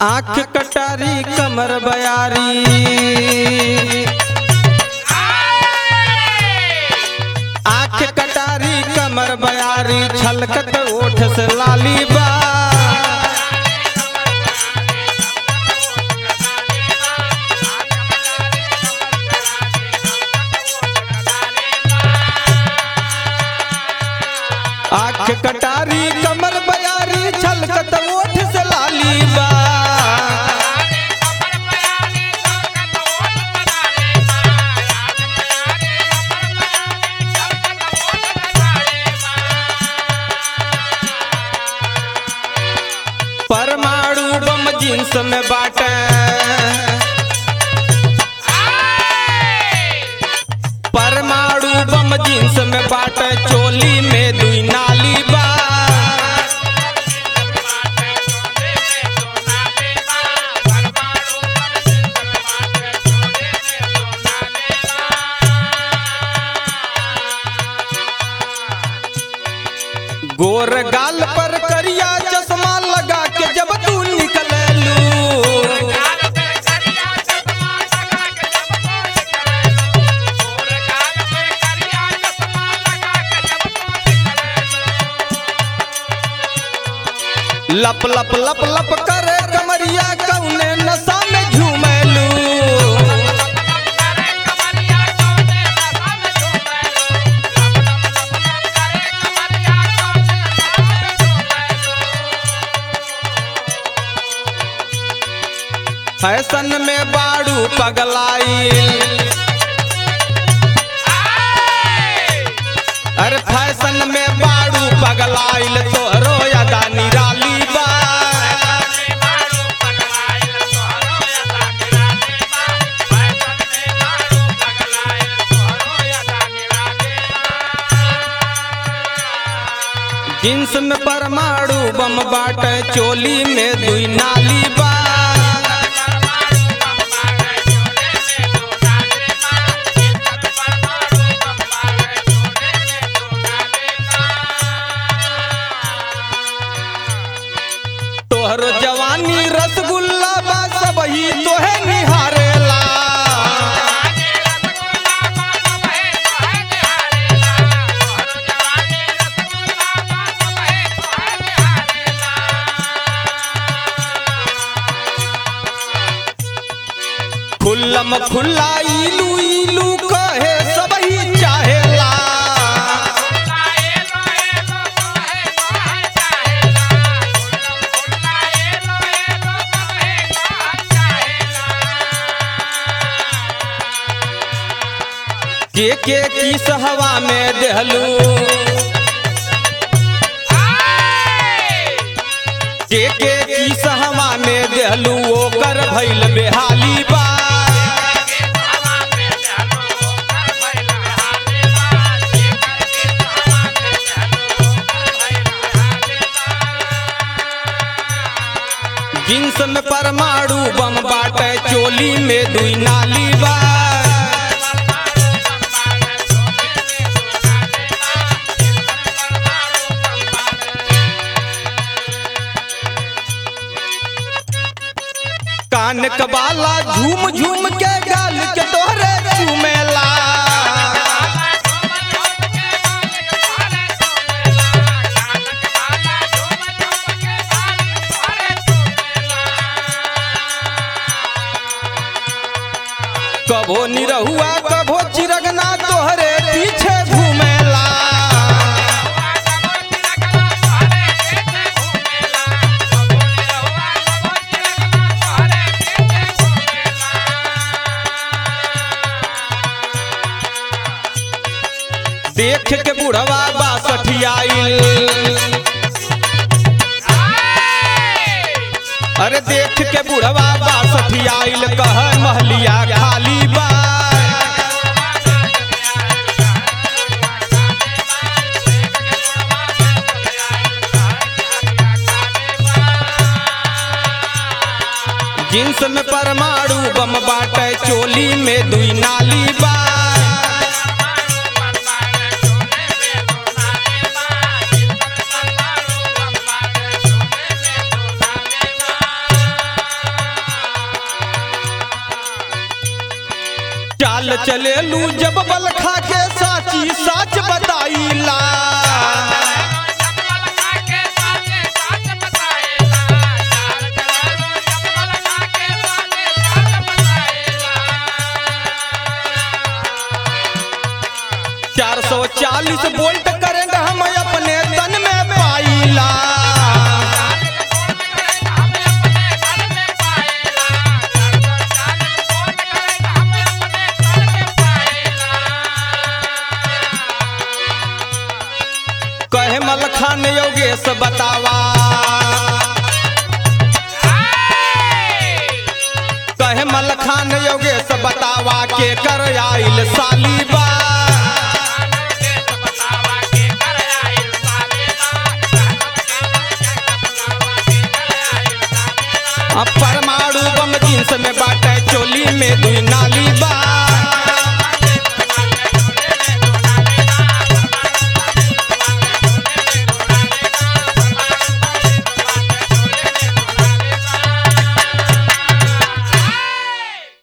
आँख कटारी कमर बयारी आँख कटारी कमर बयारी छलकत ओठ से लाली बा आँख कटारी कमर बयारी छलकत ओठ से लाली बा परमाणु बम जींस में बाटे परमाणु बम जींस में बाटे चोली में दुई नाली बा गोर गाल पर करिया चश्मा लगा के जब तू निकललू लप लप लप लप करे कमरिया कौने नशा में झूमेलू फैशन में बाड़ू पगलाइल अरे फैशन में बाड़ू पगलाइल तोहरो अदा निराली बा जींस में परमाणु बम बाटे चोली में दुई नाली बा तोहर जवानी रसगुल्ला बा सबही तोहे निहारेला खुल्लम खुल्ला इलू इलू कहे सबही चाहेला के के किस हवा में देहलू के के किस हवा में देहलू ओकर भइल बेहाली बा जींस में परमाणु बम बाटे चोली में दुई नाली बा कान कबाला झूम झूम के गाल के तोहरे चूमेला कभो निरहुआ कभो चिरगना तोहरे पीछे घूमेला देख के बुढ़वा बासठियाइल अरे देख के बुढ़वा बासठियाइल कह महलिया खाली बा जींस में परमाणु बम बाटे चोली में दुई नाली बा चाल चलेलू जब बल खा के साची साच बताईला चार सौ चालीस वोल्ट करंट हम अपने तन में पाईला कहे मलखान योगेश बतावा कहे मलखान योगेश बतावा के कर आइल सालीबा अब परमाणु बम जींस में बाटे चोली में दुई ना